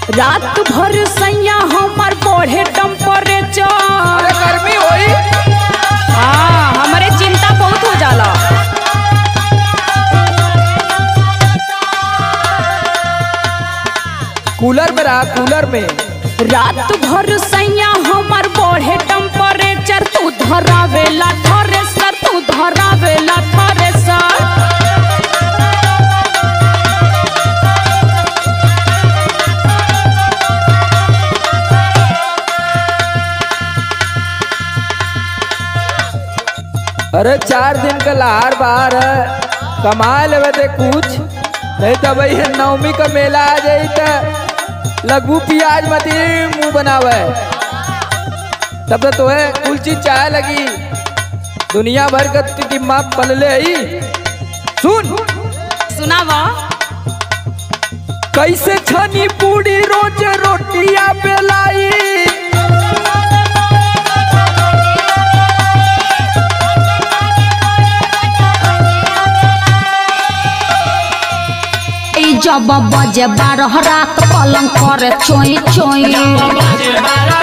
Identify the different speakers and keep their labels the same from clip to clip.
Speaker 1: रात भर सैया हमर बढ़े टेम्परेचर
Speaker 2: अरे गर्मी होई
Speaker 1: हाँ हमरे चिंता बहुत हो जाला
Speaker 2: कूलर में रहा कूलर में
Speaker 1: रात भर सैया हमर बढ़े टेम्परेचर तू धरावेला थ्रेसर तू धरावेला थ्रेसर
Speaker 2: अरे चार दिन का लहार बाहर है कमा लेवे ते कुछ नहीं तो भाई नवमी का मेला आ जाई तो लगू प्याज मती मुंह बनावे तब तो तोहे कुल चीज चाहे लगी दुनिया भर का दिमाग पलले ही सुन
Speaker 1: सुनावा
Speaker 2: कैसे छनी पूरी रोज रोटिया बेलाई
Speaker 3: ई जब बजे बारह रात पलंग करे चोई चोई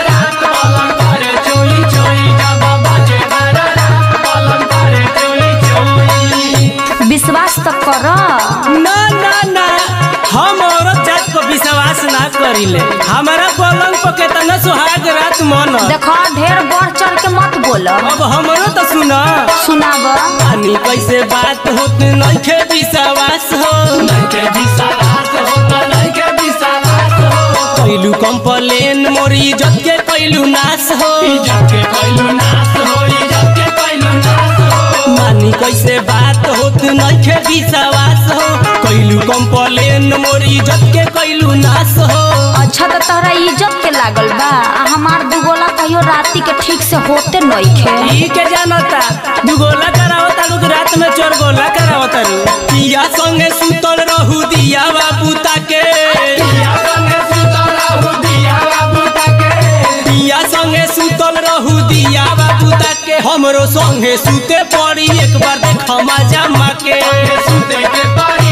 Speaker 3: विश्वास तो कर
Speaker 4: ना ना ना हम औरत जात को विश्वास ना करिले हमारा पलंग पर केतना सुहाग रात मन
Speaker 3: देखो ढेर बढ़ चढ़ के मत बोल
Speaker 4: अब हमरो तो सुना
Speaker 3: सुनाब
Speaker 4: पानी कैसे बात होत नइखे विश्वास हो कैलू कंप्लेन मोरी इज्जत के कैलू नाश हो मानी कैसे बात होत नइखे विश्वास हो कैलू कंप्लेन मोरी इज्जत के कैलू नाश हो
Speaker 3: अच्छा तो तोहरा इज्जत के लागल बा आ हमार दुगोला कहियो राती के ठीक से होते नइखे
Speaker 4: ई के जानता दुगोला करावता लोग रात में चोर गोला करावता रू पिया संगे सुतल रहू दिया बाबू ताके पिया संगे सुतल रहू दिया बाबू ताके हमरो संगे सुते पड़ी एक बार देख मजा माके सुते के पड़ी